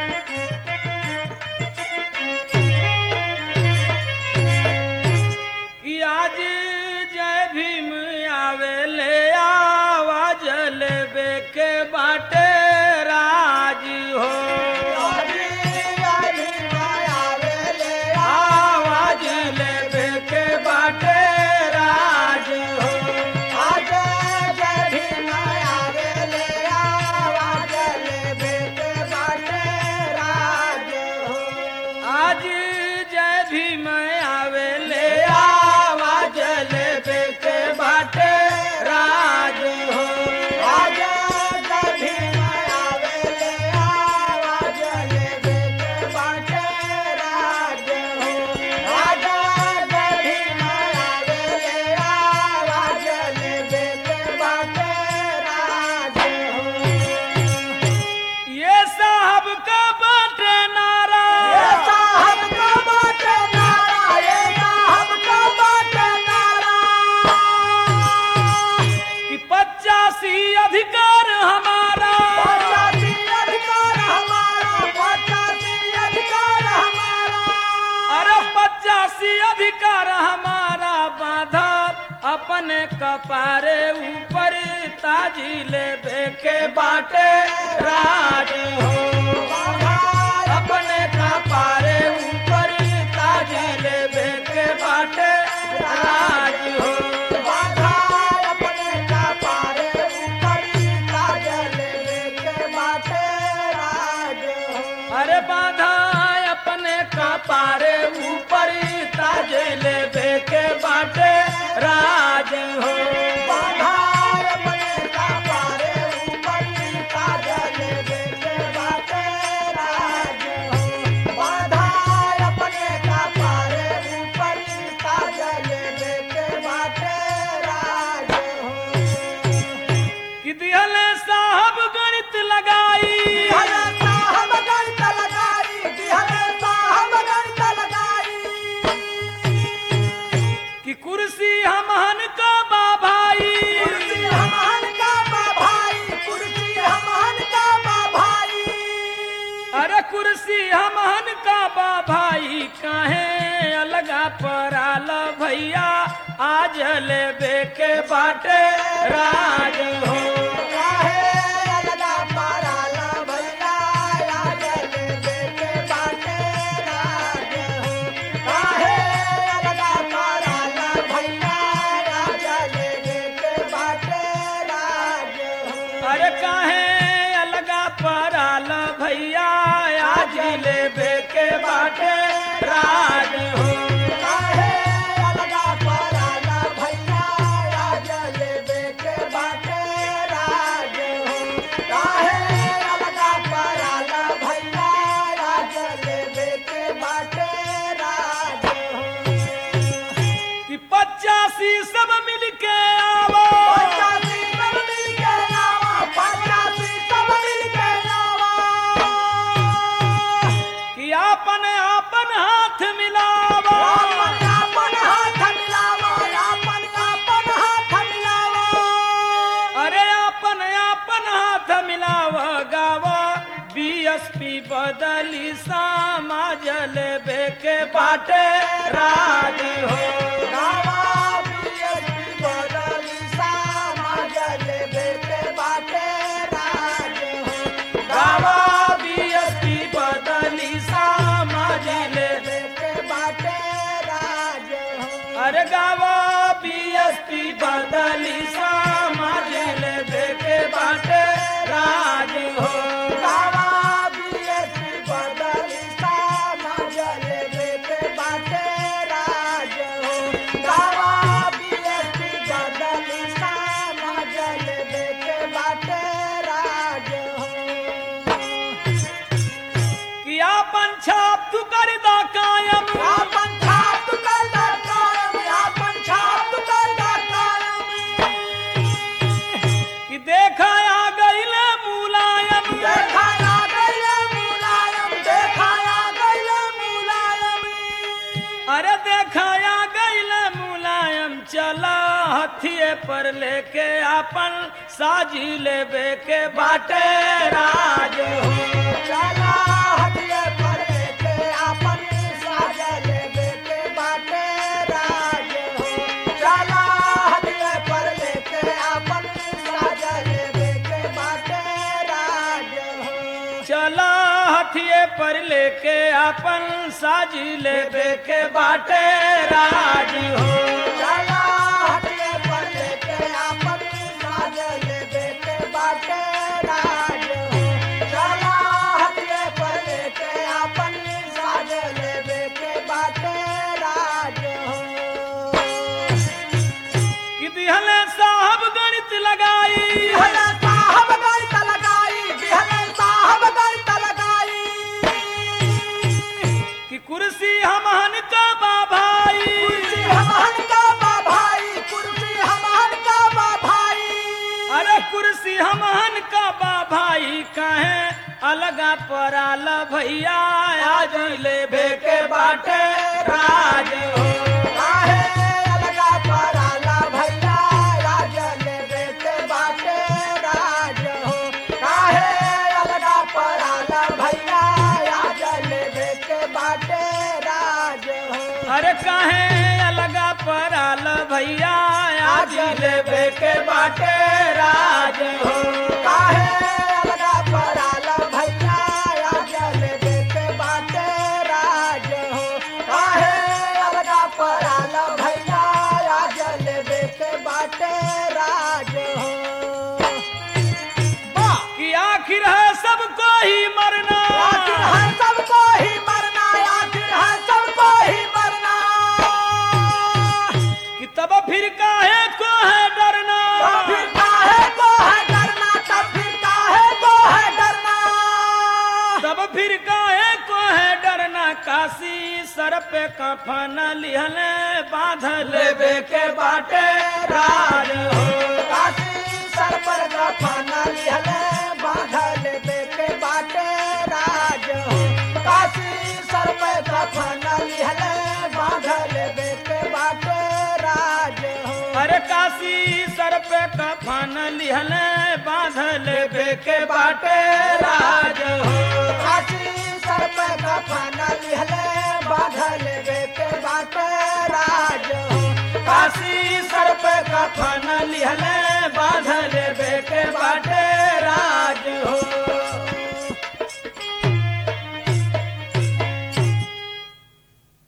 कि आज जय भीम आवे ले आवाज लेबे के बाटे राज हो आवाज लेबे के बाटे राज हो आज जय भीम आवे ले आवाज लेबे के बाटे राज हो ये साहब का बाटे नारा कि पचासी अधिकार हमारा अरे पचासी अधिकार हमारा बाधा अपने कपारे ऊपर ताजी ले के बाटे राज हो अपने कपारे ऊपर ताजी ले के बाटे राज हो अरे बाधा अपने कपारे ऊपर ताजे ले के बाटे राज हो कि दिहले साहब गणित लगाई कि कुर्सी हमहन का बा भाई अरे कुर्सी हमहन का बा भाई काहे अलगा पराल भैया आज लेबे के बाटे राज हो अरे काहे अलगा पराल भैया आज लेबे के बाटे राज हो कि पचासी सब मिल के आवो कि आपन आपन हाथ मिलावो अरे आपन आपन हाथ मिलाव गाव बीएसपी बदली समाज लेबे के बाटे राज हो गाव बीएसपी बदली समाज लेबे अरे गाव बीएसपी बदली समाज लेबे के बाटे राज हो कि आपन छाप तू कर दा कायम कि देखा आ गईल मुलायम अरे देखा आ गईल मुलायम चला हथिये पर लेके आपन साजी लेबे के बाटे राज हो चला हथिये पर लेके अपन साजी लेबे के बाटे राज हो चला हटिए पर लेके आपन साज लेबे के बाटे राज हो चला हटिए पर लेके आपन साज लेबे के बाटे राज हो कि दिहले साहब गणित लगाई बिहले साहब गणित लगाई बिहले साहब गणित लगाई कि कुर्सी हमहन का बा भाई कुर्सी हमहन का बा भाई कुर्सी हमहन का बा भाई अरे कुर्सी हमहन का बा भाई कहे अलगा पराल भैया आज लेबे के बाटे राज हो काहे अलगा पराला भैया राज लेबे के बाटे राज हो काहे अलगा पराला भैया राज लेबे के बाटे राज हो अरे कहे अलगा पराल भैया आज लेबे के बाटे राज हो काहे अलगा पराला भैया राज लेबे के बाटे राज हो काहे अलगा पराला भैया राज लेबे के बाटे राज हो वाह कि आखिर है सबको ही मरना आखिर है सबको ही मरना आखिर है सबको ही मरना कि तब फिर काहे को है डरना तब फिर काहे को है डरना तब फिर काहे को है डरना तब फिर काहे को है डरना काशी सर पे कफन लिहले बांधल लेबे के बाटे राज हो काशी सर पर गफना लिहले बांधल बेके बाटे राज हो काशी सर पर गफना लिहले बांधल बेके बाटे राज हो अरे काशी सर पे कफन लिहले बांधल लेबे के बाटे राज हो काशी सर पर गफना लिहले बांधल बेके बाटे राज हो काशी सर पे कफन लिहले बांधल लेबे के बाटे राज हो